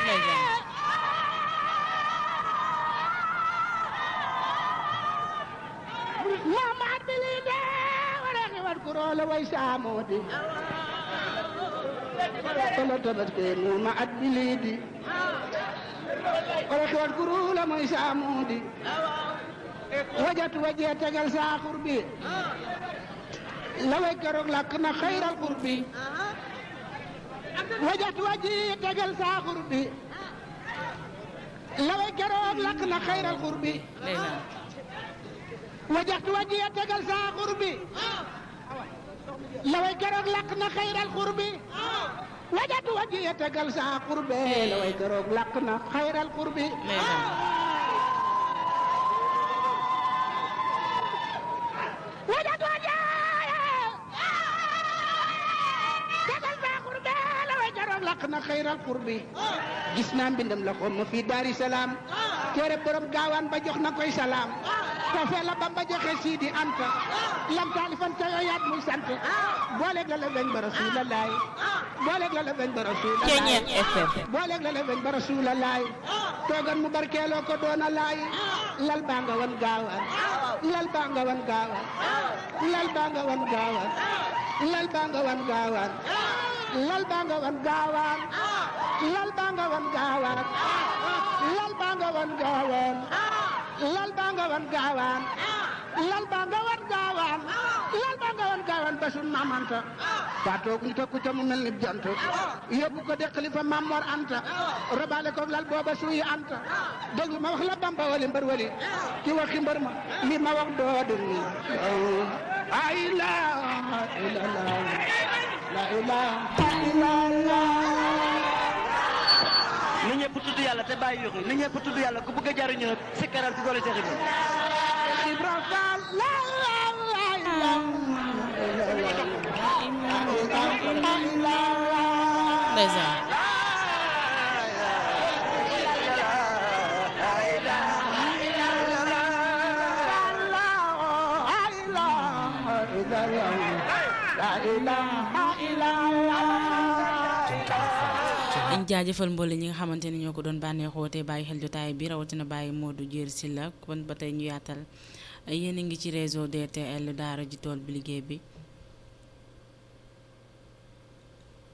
ndeysaan Muhammad bilinde warani wat kurole way samodi tolo tabaske muma at bilidi warani wat kurole moy samodi wajat waje tegal sa qurbi laway keroog lakk na xayral qurbi wajat waje tegal sa qurbi laway keroog lakk na xayral qurbi ndeysaan wajaxtu wajiya tegal saa xurbi laway keroog lakk na xayral xurbi wajaxtu wajiya tegal saa xurbe laway keroog lakk na xayral xurbi ndeysaan wajaxtu wajiya tegal saa xurbe laway keroog lakk na xayral xurbi gis naa mbindam la xom ma fii Daari Salaam téere borom gaawaan ba jox na koy salaam te fee la Bamba joxe Sidi Anta lam taalifan te yooyaat muy sant booleeg la la weñ ba Rasuulalaay booleeg la la weñ ba Rasuulalaay Ceeñeet FM booleeg la la weñ ba Rasuulalaay toogan mu barkeeloo ko doona laay lal baa nga wan gaawaan lal baa nga wan gaawaan lal baa nga wan gaawaan lal baa nga wan gaawaan lal baa nga wan gaawaan lal baa nga wan gaawaan lal baa nga wan gaawaan lal baa nga wan gaawaan lal baa nga wan gaawaan lal baa nga wan gaawaan ba sun maam Anta faatoog ñu tokku ca mu mel ni jant yóbbu ko de xalifa Maam Mor Anta robaale ko lal booba suuy Anta déglu ma wax la Bamba wali mbër wali ki waxi mbër ma li ma wax doo dul ni la ilaha illallah la ilaha illallah ni ñëpp tudd yàlla te bàyyi yoxi ni ñëpp tudd yàlla ku bëgg a jariñu nag sikkaral ci doole Cheikh Ibrahima Ibra Fall la ilaha illallah ndeysaan dañ jaajëfal mboole ñi nga xamante ni ñoo ko doon bànneexoo te bàyyi xel jotaay bi rawatina bàyyi Modou Dier Sylla kon ba tey ñu yaatal yéen a ngi ci réseau DTL daara ji tool bi liggéey bi